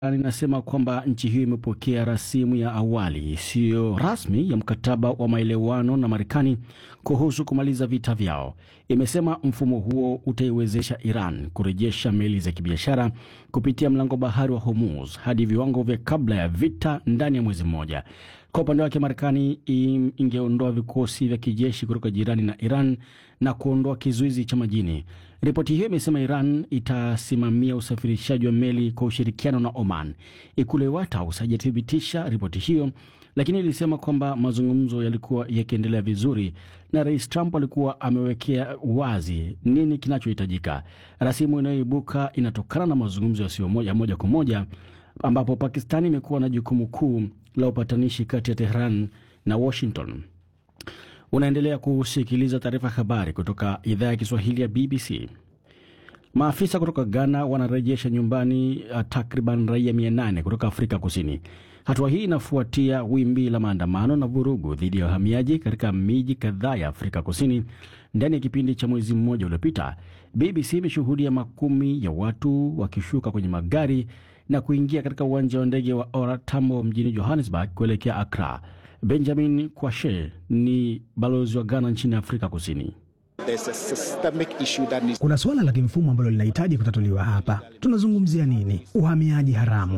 inasema kwamba nchi hiyo imepokea rasimu ya awali isiyo rasmi ya mkataba wa maelewano na Marekani kuhusu kumaliza vita vyao. Imesema mfumo huo utaiwezesha Iran kurejesha meli za kibiashara kupitia mlango bahari wa Hormuz hadi viwango vya kabla ya vita ndani ya mwezi mmoja. Kwa upande wake, Marekani ingeondoa vikosi vya kijeshi kutoka jirani na Iran na kuondoa kizuizi cha majini. Ripoti hiyo imesema Iran itasimamia usafirishaji wa meli kwa ushirikiano na Oman. Ikulu ya White House haijathibitisha ripoti hiyo, lakini ilisema kwamba mazungumzo yalikuwa yakiendelea vizuri na Rais Trump alikuwa amewekea wazi nini kinachohitajika. Rasimu inayoibuka inatokana na mazungumzo yasiyo moja moja kwa moja ambapo Pakistani imekuwa na jukumu kuu la upatanishi kati ya Tehran na Washington. Unaendelea kusikiliza taarifa ya habari kutoka idhaa ya Kiswahili ya BBC. Maafisa kutoka Ghana wanarejesha nyumbani takriban raia 800 kutoka Afrika Kusini. Hatua hii inafuatia wimbi la maandamano na vurugu dhidi ya wahamiaji katika miji kadhaa ya Afrika Kusini ndani ya kipindi cha mwezi mmoja uliopita. BBC imeshuhudia makumi ya watu wakishuka kwenye magari na kuingia katika uwanja wa ndege wa Ora Tambo mjini Johannesburg kuelekea Accra. Benjamin Kwashe ni balozi wa Ghana nchini Afrika Kusini. Kuna suala la kimfumo ambalo linahitaji kutatuliwa hapa. Tunazungumzia nini? Uhamiaji haramu.